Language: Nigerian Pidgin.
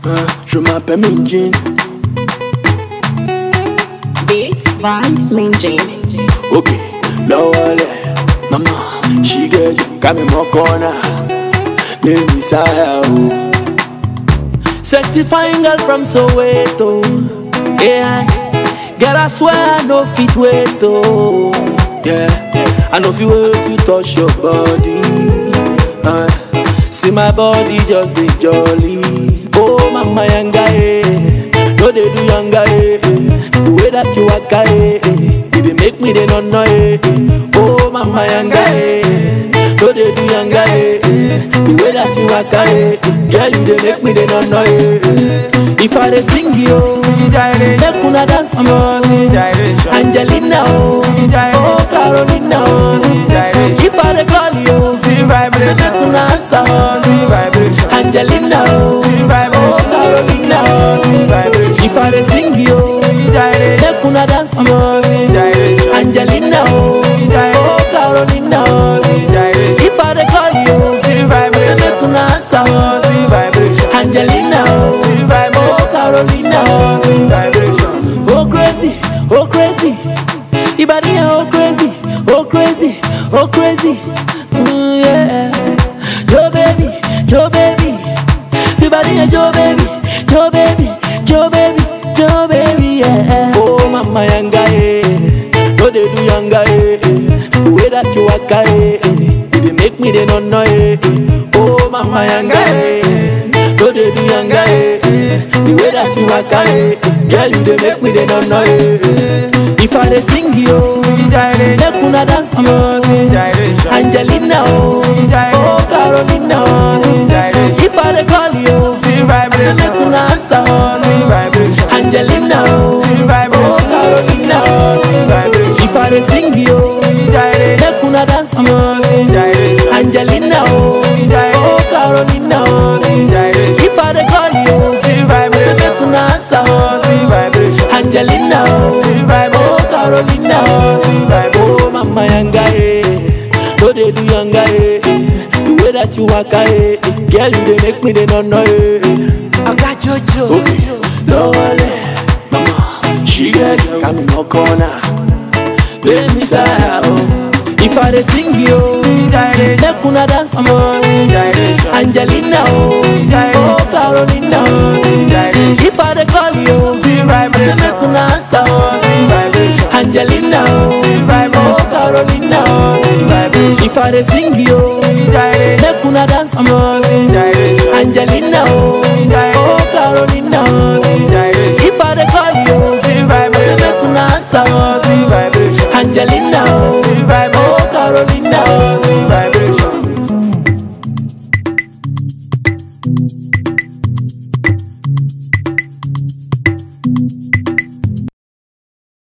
Hein, je m'appelle Minjin. Beats by Minjin. Ok, lowale, mama, she get kami mo corner. Baby Saya, oh. Sexy fine girl from Soweto. Yeah, girl I swear I no fit wait, oh. Yeah, I know if you wait to touch your body. Uh, see my body just be jolly. Oh, mama yanga, eh. No, they do younger, eh. The way that you walk, eh. It dey make me they no know, eh. Oh, mama yanga, eh. No, they do younger, eh. The way that you walk, eh. Girl, you they make me they no know, eh. If I dey sing you, make una dance yo. Angelina, oh, oh Carolina, oh. If I dey call you, say make una answer, oh. Angelina, oh, oh Carolina, oh. If I dey sing you, make una dance yo. Angelina, oh, oh Carolina, oh. If I dey call you, say make una answer, oh. Angelina, oh, oh Carolina, oh. Oh crazy, oh crazy, Ibadi oh crazy, oh crazy, oh crazy, mm, yeah. Yo baby, yo baby, Ibadi yo baby, yo baby, yo baby, yo baby, yeah. Oh mama yanga eh, no they do yanga eh, eh. the way that you walk eh, eh, it dey make me dey no know eh, eh. Oh mama yanga eh, no they do yanga eh, eh. the way that you walk eh, eh. girl you dey make me dey no know eh, eh. If I dey sing yo, make una dance yo. Angelina oh, oh Carolina oh. If I dey call you, say make una answer oh. Angelina oh, oh Carolina oh. If I dey sing yo, make una dance yo. Angelina oh, oh Carolina oh. If I dey call you, say make una answer oh. Angelina oh, oh Carolina oh. Oh mama yanga eh, no dey do yanga eh. The way that you walk eh, girl you dey make me dey no know eh. I got Jojo. Okay, lowale, mama, she get kami mo corner. Baby Saya oh, if I dey sing yo, make una dance yo. Angelina oh, oh Carolina oh. If I dey call you, say make una answer oh. Angelina oh, oh Carolina oh. If I dey sing yo, make una dance yo. Angelina oh,